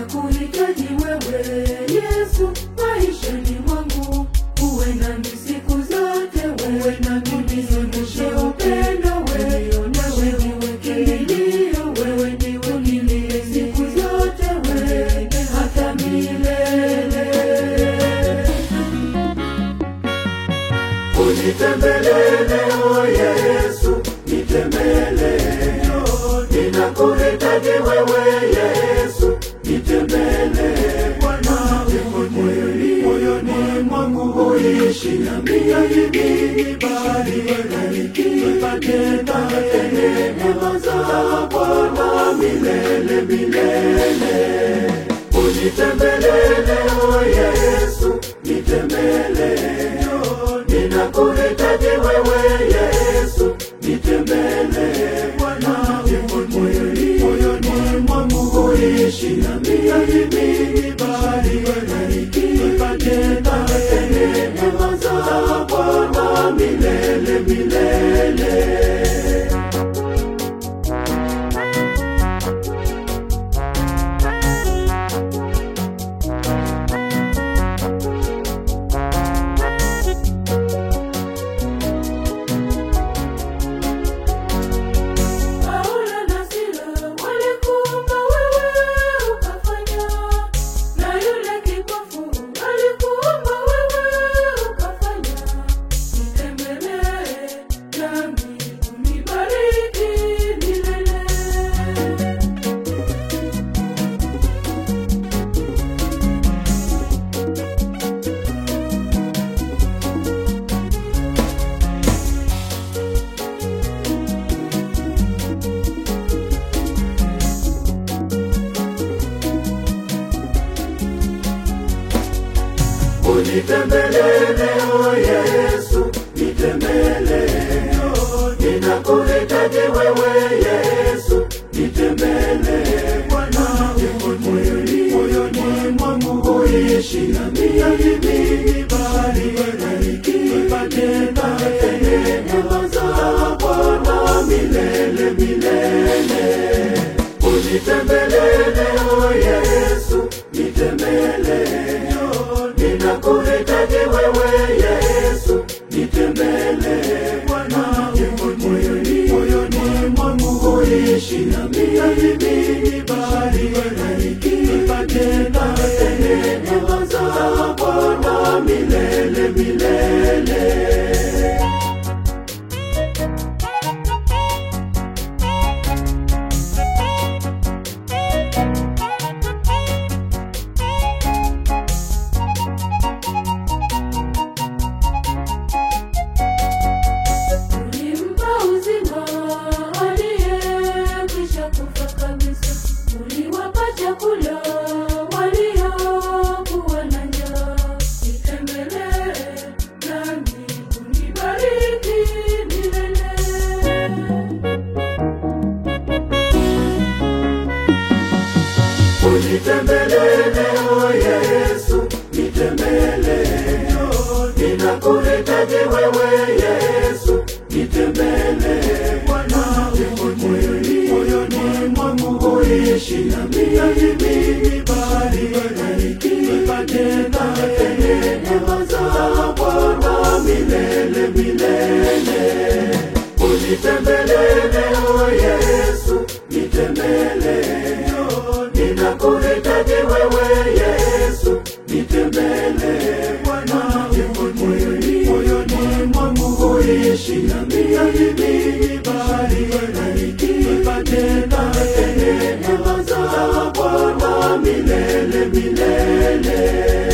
ninakuhitaji wewe Yesu maishani mwangu, uwe nami siku zote, uwe nami nizungushe upendo wewe, wewe ndiwe kimbilio, wewe ndiwe unilie siku zote, wewe hata milele. Unitembelee leo Yesu, nitembelee. Ninakuhitaji wewe Yesu, nitembelee. Bwana, moyoni moyoni mwangu uishi nami hivi bali nipate tena neema za Bwana milele milele. Unitembelee leo Yesu, nitembelee. Ninakuhitaji wewe Yesu, nitembelee. Bwana, moyoni moyoni mwangu uishi nami hivi bali nipate tena neema za Bwana milele milele. Paulo na Sila walikuomba wewe ukafanya, na yule kipofu alikuomba wewe ukafanya. Nitembelee nami unibariki milele. Unitembelee leo Yesu, nitembelee. Ninakuhitaji wewe Yesu, nitembelee. Bwana, moyoni moyoni mwangu uishi nami hivi bali nipate neema za Bwana milele milele. Unitembelee leo Yesu, nitembelee. Ninakuhitaji wewe Yesu, nitembelee. Bwana, moyoni moyoni mwangu uishi nami hivi bali nipate neema za Bwana milele milele. Ulimpa uzima aliyekwisha kufa kabisa, uliwapa chakula waliokuwa na njaa. Nitembelee nami unibariki milele. Unitembelee leo Yesu, nitembelee. Ninakuhitaji wewe Yesu, nitembelee. Bwana, moyoni moyoni mwangu uishi nami hivi bali nipate neema za Bwana milele milele. Unitembelee leo Yesu, nitembelee. Ninakuhitaji wewe Yesu, nitembelee. Bwana, moyoni moyoni mwangu uishi nami hivi bali nipate neema za Bwana milele milele.